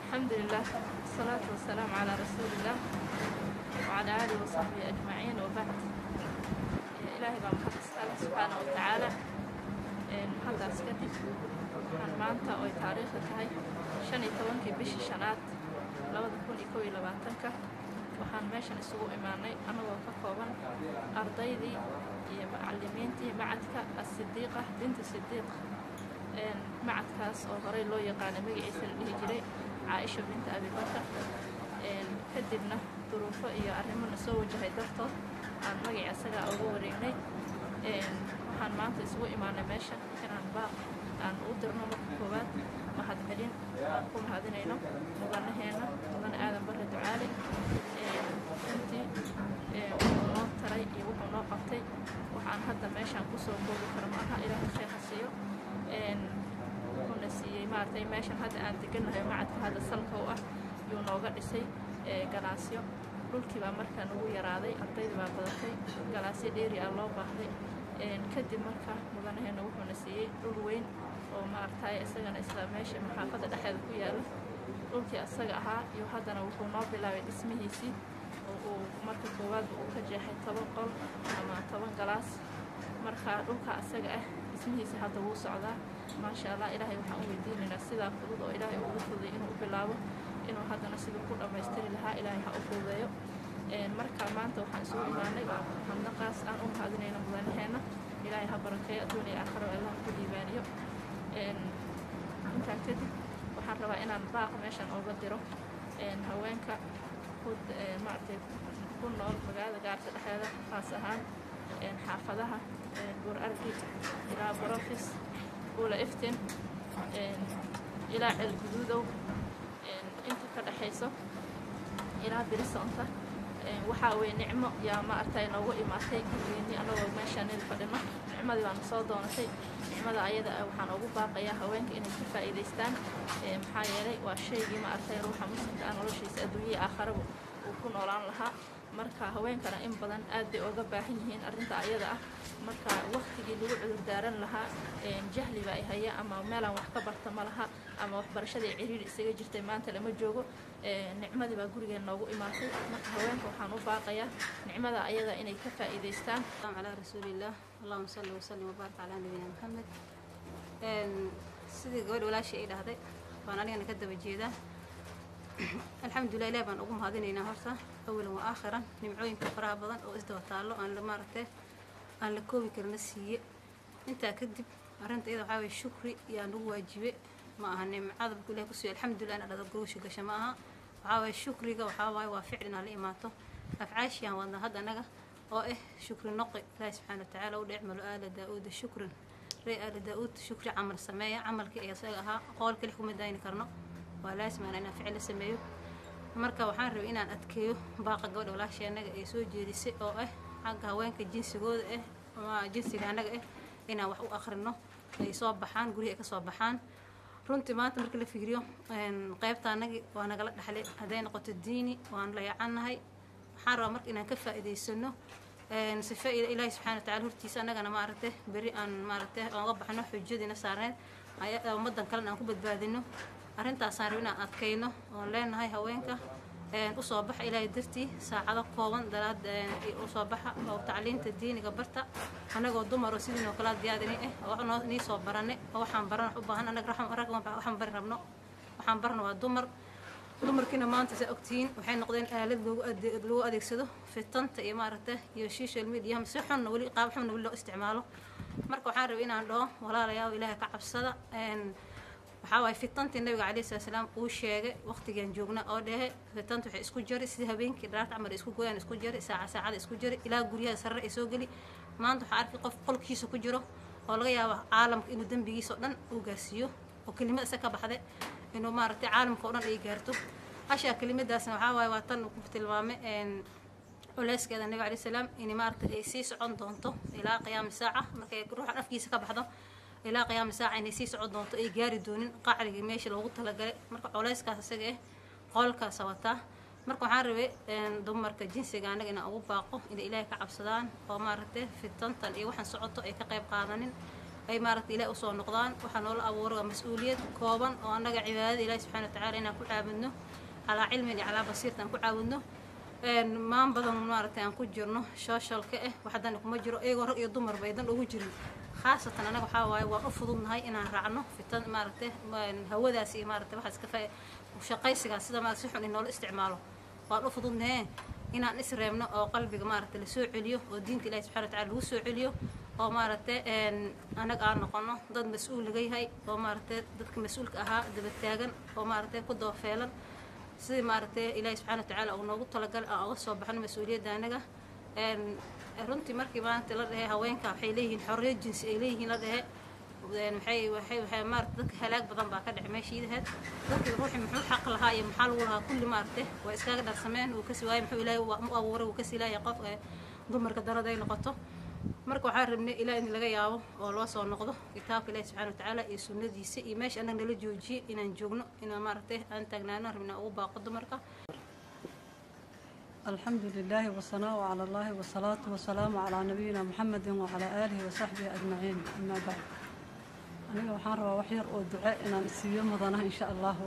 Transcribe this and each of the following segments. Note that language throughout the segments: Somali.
الحمد لله والصلاة والسلام على رسول الله وعلى آله وصحبه أجمعين وبعد إلهي بaa محمد الله سبحانه وتعالى محadaas kadib waxaan maanta oy taariikhda tahay shan iyo tobankii bishii shanaad labada kun iyo kow iyo labaatanka waxaan meeshan isugu imaanay annagoo ka kooban ardaydii iyo macalimiintii macadka asidiiqa binti sidiiq macadkaas oo horey loo yaqaanay magaciisa la dhihi jiray caaisha binta abibakar kadibna duruufo iyo arrimona soo wajahay dartood aan magacii asagaa uga wareegnay waxaan maanta isugu imaanay meesha inaan baaq aan u dirno marka koowaad mahadcelin aan ku mahadinayno mudanaheena mudane aadan barre ducaale runtii wuxuu noo taray iyo wuxuu noo qabtay waxaan hadda meeshaan kusoo koobi karo maaha ilaahay khayr ha siiyo wuxuuna siiyey maaragtay meeshan hadda aan degannahay macadka hadda salka u ah yuu nooga dhisay galaasyo dhulkii baa markaa nagu yaraaday ardayda baa badatay galaasyo dheeri ah loo baahday kadib marka mudanaheena wuxuuna siiyey dhul weyn oo maaragtay isagana isla meesha maxaafadda dhexeeda ku yaala dhulkii asaga ahaa iyo haddana wuxuu noo bilaabay dhismihiisii oo uu marka koowaadba uu ka jeexay toban qol ama toban galaas marka dhulka asaga ah dhismihiisa hadda wuu socdaa maasha allah ilaahay waxaan u weydiinaynaa sidaa fudud oo ilaahay ugu fududay inuu u bilaabo inuu haddana siduu ku dhammaystiri lahaa ilaahay ha u fududeeyo marka maanta waxaan isugu imaanay handaqaas aan u mahadinayno mudanaheena ilaahay ha barakeeyo adduuniya aakhiro allah ku diibaaniyo intaa kadib waxaan rabaa inaan baaq meeshan ooga diro haweenka maaragtay ku nool magaalada gaarka dhexeeda khaas ahaan xaafadaha buur argi ilaa borofis ula iftin ilaa ceelguduudow inta ka dhexayso ilaa birisonta waxaa weye nicmo yaa maaragtay noogu imaatay gurgeennii annagoo meeshaanil fadhino nicmadii baana soo doonatay nicmada ayada ah waxaan ugu baaqayaa haweenka inay ka faa'iidaystaan maxaa yeelay waa shaygii maaragtay ruuxa muslimka ah noloshiisa adduunyihii aakharabu uu ku noolaan lahaa marka haweenkana in badan aad bay oga baahan yihiin arrinta ayada ah marka waktigii lagu cudur daaran lahaa jahliba ay haya ama meelaan wax ka barta ma laha ama waxbarashadii ciriiri isaga jirtay maanta lama joogo nicmadii baa gurigeen noogu imaatay marka haweenka waxaan u baaqayaa nicmada ayada inay ka faa'iidaystaan calaa rasuulillaah allahuma salli wasallim wabaarik calaa nabiyina maxamed sidii gabadh walaashii ay dhahday baan anigana ka daba jeedaa alxamdulilah ilahi baan ugu mahadinaynaa horta awalan wa aakhiran nimcooyinka faraha badan oo isdaba taallo aan la maaragtay aan la koobi karna siiye intaa kadib arrinta iyada waxaa waye shukri yaa nagu waajibe ma aha nimcada markuu ilahi kusiiyo alxamdulilah ina dhada gogosha gasha ma aha waxaa waye shukriga waxaa waaye waa ficl inaa la imaato afcaashiyaan wadnaa hadda anaga oo ah shukri noqi ilaahi subxaana watacaala u dhecmalo aala daa-uuda shukran ree aala daa-uud shukri camal sameeya camalkii ee isaga ahaa qool kali kuma dayni karno waa laasimaana inaan ficil la sameeyo marka waxaan rabay inaan adkeeyo baaqa gabadha walaashii annaga ay soo jeedisay oo ah xagga haweenka jinsigooda ah ama jinsiga annaga ah inaan wax u akhrino ay soo baxaan gurihi ay ka soo baxaan runtii maanta marka la fiiriyo qaybta annagii waa nagala dhexlay hadday noqoto diini waan la yacannahay waxaan rabaa marka inaan ka faa'iidaysano sife ilaahi subxana wa tacala hortiisa annagana maaragtay beri aan maaragtay ooga baxno xujadiina saarneed ummaddan kalena aan ku badbaadino arrintaasaan rab inaan adkayno oon leenahay haweenka usoo baxa ilaahay dartii saacado kooban dalaad usoo baxa oo tacliinta diiniga barta annagoo dumar oo sidiinoo kala diyaadini ah oo noo nii soo barane oo waxaan baran wax u baahan annaga rag waxaan bari rabno waxaan barna waa dumar dumarkiina maanta saa ogtihiin waxay noqdeen aalad loogu lagu adeegsado fitanta iyo maaragta iyo social mediaha si xunna weli qaab xunna weli loo isticmaalo marka waxaan rabay inaan dhaho walaalayaal ilaahay ka cabsada waxaa waaye fitantii nabiga calayhi salatu salaam uu sheegay waqtigan joogna oo dhehe fitanta waxay isku jari sida habeenkii dhaarta camal isku gooyaan isku jari saaca saacada isku jari ilaa guryaha sarre ay soo geli maanta waxaa arkay qof qolkiisa ku jiro oo laga yaabo caalamka inuu dembigiisa oo dhan uu gaarsiiyo oo kelimad isa ka baxde inuu maaragtay caalamka oo dhan ay gaarto hashaa kelimadaasna waxaa waaye waa tan uu ku tilmaamay culeyskeeda nabiga calayhi salaam in maaragtay ay sii socon doonto ilaa qiyaami saaca markay ruuxan afkiisa ka baxdo ilaa qiyaami saaca inay sii socon doonto ay gaari doonin qacligii meesha loogu talagalay marka culeyskaas isaga ah qoolkaasa wataa marka waxaan rabay dumarka jinsiga anaga inaan ugu baaqo inay ilaahay ka cabsadaan oo maaragtay fitantan iyo waxaan socoto ay ka qayb qaadanin ay maaragta ilaah usoo noqdaan waxaa noola abuuray waa mas-uuliyad kooban oo annaga cibaadada ilaahi subxana wa tacaala inaan ku caabudno calaa cilmin iyo calaa basiirta aan ku caabudno maan badan maaragtay aan ku jirno sooshalka ah waxdan kuma jiro iyagoo rag iyo dumarba aydan ugu jirin khaasatan anaga waxaa waaye waan u fududnahay inaan raacno fitan maaragtay hawadaas iyo maaragtay waxaas ka faa shaqaysigaas sida maarata si xun in noola isticmaalo waan u fududnahe inaan isreebno oo qalbiga maaragtay lasoo celiyo oo diinta ilahi subxana wa tacala lagu soo celiyo oo maaragtay anaga aan noqono dad mas-uul laga yahay oo maaragtay dadka mas-uulka ahaa daba taagan oo maaragtay ku doofeelan sidii maaragtay ilaahi subxana wa tacaala uu noogu talagalay aan uga soo baxno mas-uuliyadda anaga runtii markii maanta la dhehe haweenka waxay leeyihiin xorriyo jinsi ay leeyihiin la dhehe maxay waxay waxay maarata dadka halaag badan baa ka dhacay meeshiidaheed dadkii ruuxi muxuu xaq lahaa iyo maxaa lagu lahaa kulli maaragtay waa iskaga dharsameen uu kasi waayay muxuu ilaahay u abuuray uu kasi ilaahay qof dumarka darada ay noqoto marka waxaa rabnay ilaa in laga yaabo oo loo soo noqdo kitaabka ilaahi subxana wa tacaala iyo sunnadiisa iyo meesha annaga nala joojiyey inaan joogno inaan maaragtay aan taagnaano rabnaa ugu baaqo dumarka الحمد لله والصلاة على الله والصلاة والسلام على نبينا محمد وعلى آله وصحبه أجمعين أما بعد أنا waxaan rabaa wax yar oo duco inaan isiiyo mudanaha insha allahu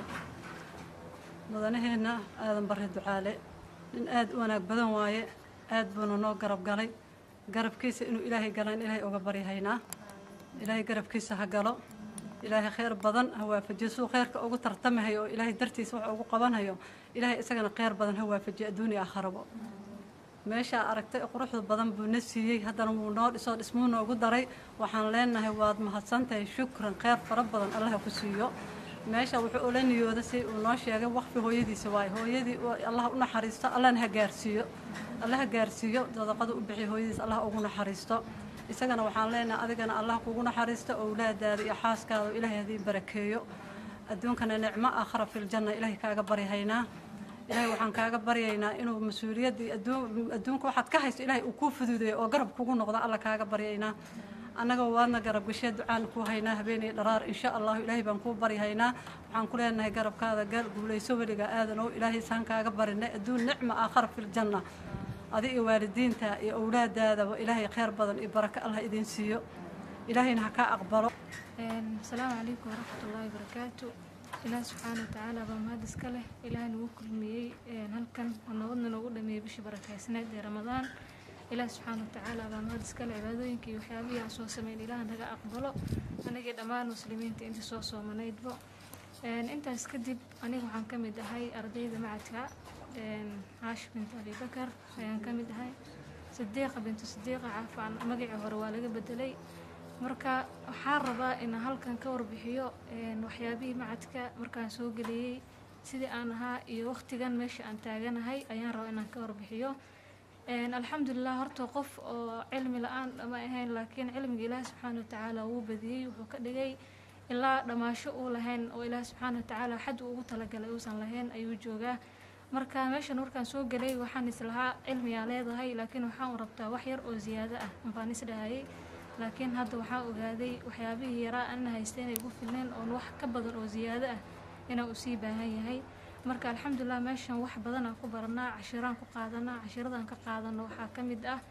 mudanaheena aadan barre ducaale nin aad u wanaag badan waaye aad buuna noo garab galay garabkiisa inuu ilaahay galaan ilaahay uga baryahaynaa ilaahay garabkiisa ha galo ilaahay khayr badan ha waafajiyo suu khayrka ugu tartamahayo oo ilaahay dartiisa wax ugu qabanhayo ilaahay isagana khayr badan ha waafajiyo adduuniya akharabo meeshaa aragtay quruxda badan buu na siiyey haddana wuu noo dhisoo dhismuu noogu daray waxaan leenahay waad mahadsantahay shukran khayr fara badan allaha ku siiyo meesha wuxuu ula niyooda si uu noo sheegay waqfi hooyadiisa waaye hooyadii allah u naxariisto allahna ha gaarsiiyo allah ha gaarsiiyo sadaqada u bixiyo hooyadiis allah ugu naxariisto isagana waxaan leenahay adigana allah kugu naxariisto owlaadaada iyo xaaskaada oo ilaahay hadii barakeeyo adduunkana nicmo aakhara filjanna ilaahay kaaga baryahaynaa ilaahay waxaan kaaga baryaynaa inuu mas-uuliyaddii adduunka waxaad ka haysto ilaahay uu kuu fududeeyo oo garab kugu noqdo alla kaaga baryaynaa annaga waadna garab gashee ducaan ku haynaa habeenay dharaar insha allahu ilaahay baan kuu baryahaynaa waxaan ku leenahay garabkaada gaal guulayso weliga aadanow ilaahay saan kaaga barinay adduun nicma aakhara filjanna adi iyo waalidiinta iyo owlaadaadaba ilaahay khayr badan iyo barako allah idin siiyo ilaahayna ha kaa aqbalo asalaamu calaykum waraxmat ullaahi wabarakaatu ilaah subxaana watacaala baa mahad iska leh ilaah nagu kulmiyey halkan oo nabadna noogu dhameeyey bishii barakaysneed ee ramadaan ilaah subxaana watacaala baa mahad iska leh cibaadooyinka iyo waxyaabihii aan soo sameyn ilaah naga aqbalo anagii dhammaan muslimiinta intii soo soomanaydbo intaas kadib aniga waxaan ka mid ahay ardayda macadka caash bintu abibakar ayaan ka mid ahay sadiiqa bintu sadiiqa caafaan magacii hore waa laga bedelay marka waxaan rabaa inaan halkan ka warbixiyo waxyaabihii macadka markaan soo geliyey sidii aan ahaa iyo waqtigan meesha aan taaganahay ayaan rabaa inaan ka warbixiyo alxamdulilah horta qof oo cilmi la-aan ma ahayn laakiin cilmiga ilaahi subxaana watacaala wuu badiyey wuxuu ka dhigay ilaa dhammaasho uu lahayn oo ilaahi subxaana watacaala xad uu ugu talagalay uusan lahayn ayuu joogaa marka meeshan markaan soo gelay waxaan islahaa cilmiyaa leedahay laakiin waxaan rabtaa wax yar oo ziyaado ah unbaan isdhahayay laakiin hadda waxaan ogaaday waxyaabihii yaraa ana haysta inay ugu filneen oon wax ka badan oo ziyaado ah inaan u sii baahan yahay marka alxamdulilah meeshan wax badanaan ku baranaa cashiraan ku qaadanaa cashiradaan ka qaadano waxaa ka mid ah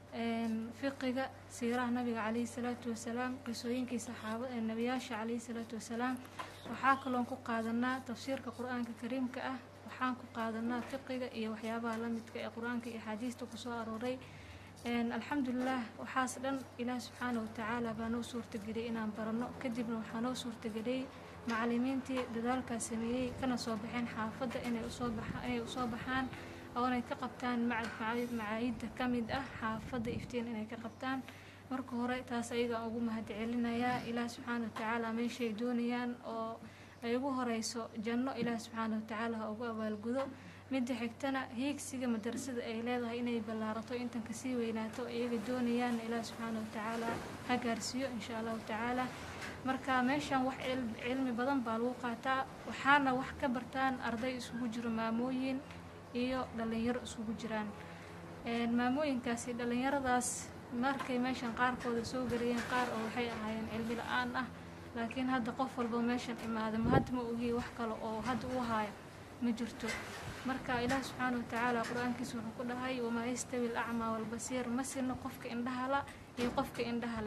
fiqiga siiraha nabiga calayhi salaatu wasalaam qisooyinkii saxaaba nebiyaasha calayhi salaatu wasalaam waxaa kaloon ku qaadanaa tafsiirka qur-aanka kariimka ah waxaan ku qaadanaa fiqiga iyo waxyaabaha la midka ee qur-aanka iyo axaadiista kusoo arooray alxamdulilah waxaas dhan ilaah subxaana watacaala baa noo suurtageliyay inaan baranno kadibna waxaa noo suurtageliyey macalimiintii dadaalkaa sameeyey kana soo baxeen xaafadda inay usoo baxa inay usoo baxaan oonay ka qabtaan macad macaayidda ka mid ah xaafadda iftiin inay ka qabtaan marka hore taas ayagaan ugu mahad celinayaa ilaah subxaana watacaala meeshay doonayaan oo ay ugu horeyso janno ilaah subxaana watacaala ha ugu abaalgudo midda xigtana hiigsiga madarasada ay leedahay inay ballaarato intan kasii weynaato iyaga doonayaan ilaah subxaana watacaala ha gaarsiiyo insha allahu tacaala marka meeshan wax cilmi badan baa lagu qaataa waxaana wax ka bartaan arday isugu jiro maamooyin iyo dhalinyaro isugu jiraan maamooyinkaasi dhalinyaradaas markay meeshan qaarkooda soo gelayeen qaar oo waxay ahaayeen cilmi la-aan ah laakiin hadda qof walba meeshan imaada ma hadda ma ogiye wax kale oo hadda u haayo ma jirto marka ilaah subxaana watacaala qur-aankiisa wuxuu ku dhahay wamaa yastawi alacmaa walbasiir ma sino qofka indhahala iyo qofka indhaha leh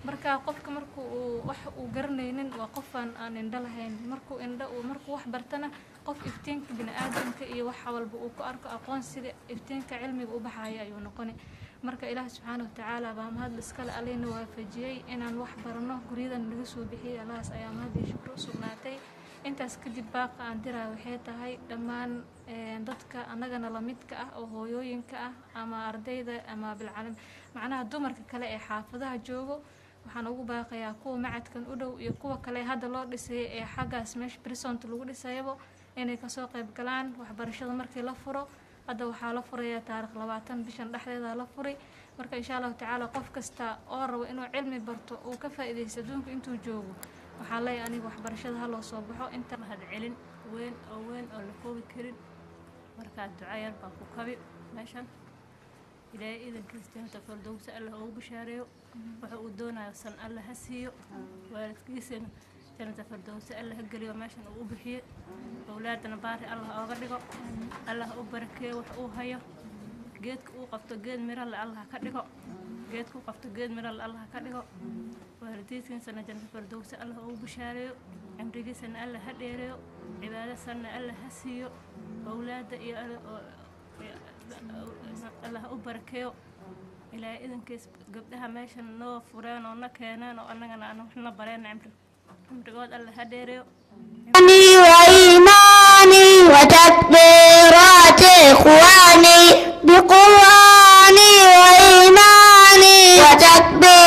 marka qofka marku uu wax uu garanaynin waa qofaan aan indho lahayn markuu indho uu markuu wax bartana qof iftiinka bini-aadamka iyo wax walba uu ku arko aqoonsiga iftiinka cilmiga u baxaya ayuu noqoni marka ilaah subxaana watacaala baa mahad iskale alina waafajiyey inaan wax barano guryadan laga soo bixiyey allahaas ayaa mahad iyo shukro u sugnaatay intaas kadib baaqa aan diraa waxay tahay dhammaan dadka annagana lamidka ah oo hooyooyinka ah ama ardayda ama bilcalim macnaha dumarka kale ee xaafadaha joogo waxaan ugu baaqayaa kuwa macadkan u dhow iyo kuwa kale hadda loo dhisay ee xaggaas meesha brisont lagu dhisayabo inay kasoo qayb galaan waxbarashada markii la furo hadda waxaa la furayaa taarikh labaatan bishan dhexdeeda la furay marka insha allahu tacaala qof kasta oo rabo inuu cilmi barto uu ka faa'iidaysto adduunka intuu joogo waxaa leeyahay aniga waxbarashada ha loo soo baxo inta mahad celin weyn oo weyn oo la koobi karin markaa duca yar baa ku kabi meeshan ilaahay iidankiisa jannata fardowsa allah ugu bishaareeyo waxa uu doonayo san allah ha siiyo waalidkiisana jannata fardowsa allah ha geliyo meeshan uu u bixiye awlaadana baari allah ooga dhigo allah u barakeeyo wax uu hayo geedka uu qabto geed miralle allah ka dhigo geedka uu qabto geed miralle allah ka dhigo waalidiintiisana jannata fardowsa allah ugu bishaareeyo cimrigiisana allah ha dheereeyo cibaado sanna allah ha siiyo awlaadda iyo allah u barakeeyo ilaahay idankiis gabdhaha meeshan noo fureen oo na keeneen oo annagana aan waxna bareen cimri cimrigood allah ha dheereeyo وإيماني وتكبيرات إخواني بقرآني وإيماني وتكبيرات